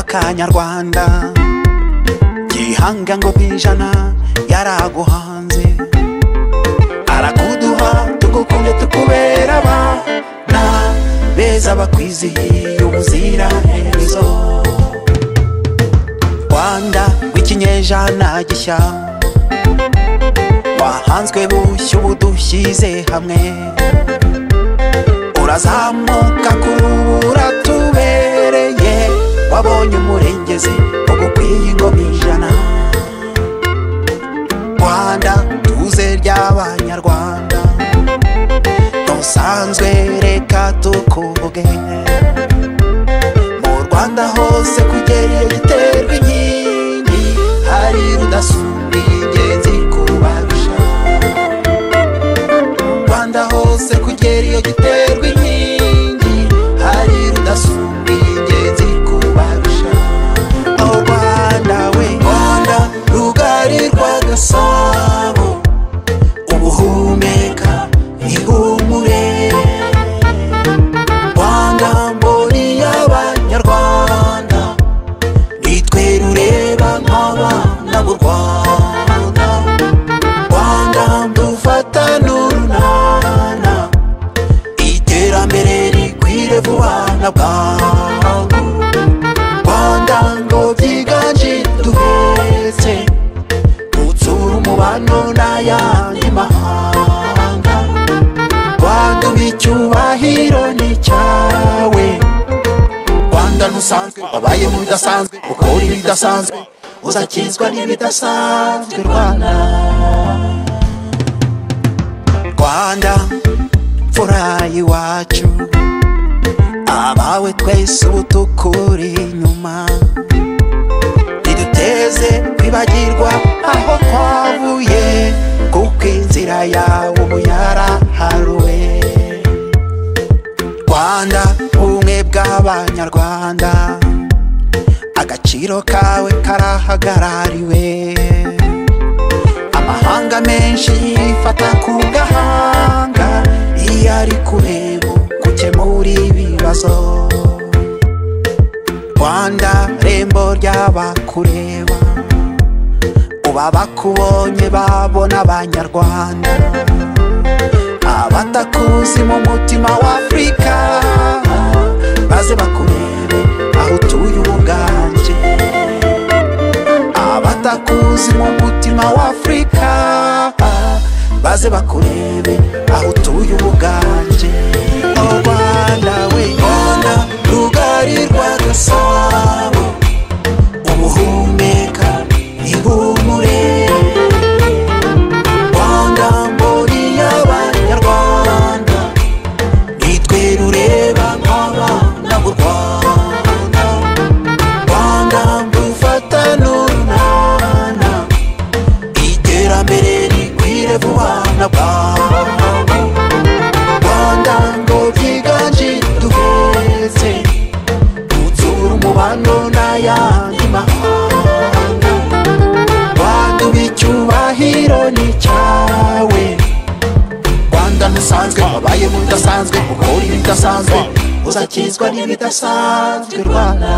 kanyarwanda gihanga ngo ku ijana yaraguhanze arakuduha tugukunde tukubera abana beza bakwizihiye ubuzira herezo rwanda rw'ikinyejana gishya wahanzwe bushya ubu dushyize hamwe urazamuka kuri ubu uratubereye wabonye umurengezi ugukwiye ingoma ijana rwanda tuze ry'abanyarwanda dusanzwe reka tukuvuge mu rwanda hose kugera iyo giterwa inkingi hari rudasumbwa ingenzi kubarusha mu rwanda hose kugera iyo giterwa inkingi hari rudasumbwa ingenzi kubarusha aho rwanda we rwanda rugari rwa gasabo ubuhumeka ihumure rwanda mboni y'abanyarwanda nitwe rureba nk'abana b'u rwanda rwanda dufatane urunana iterambere rikwire vuba na bwangu rwanda ngo byiganje duhetse dutsura umubano n'ayandi mahanga rwanda uba icyubahiro ni cyawe rwanda ntusanzwe wabaye mu bidasanzwe ukora ibidasanzwe uzakizwa n'ibidasanzwe rwanda rwanda mfura y'iwacu abawe twese ubu tukuri inyuma riduteze kwibagirwa aho twavuye kuko inzira yawe ubu yaraharuwe rwanda ubumwe bw'abanyarwanda agaciro kawe karahagarariwe amahanga menshi yifata ku gahanga iyo ari kureba gukemura ibibazo rwanda rembo ry'abakureba uba bakubonye babona abanyarwanda abatakuzi mu mutima w'afurika maze bakurebe aho utuye ubuganje abatakuzi mu mutima w'afurika maze bakurebe aho utuye ubuganje aho rwanda we rwanda rugari rwa gasabo ubuhumeka ihumure rwanda mboni y'abanyarwanda nitwe rureba nk'abana b'u rwanda rwanda dufatane urunana iterambere rikwire vuba na bwangu rwanda ngo byiganje duheze dutsura umubano n'ayandi mahanga rwanda uba icyubahiro ni cyawe rwanda ntusanzwe wabaye mu bidasanzwe ukora ibidasanzwe uzakizwa n'ibidasanzwe rwanda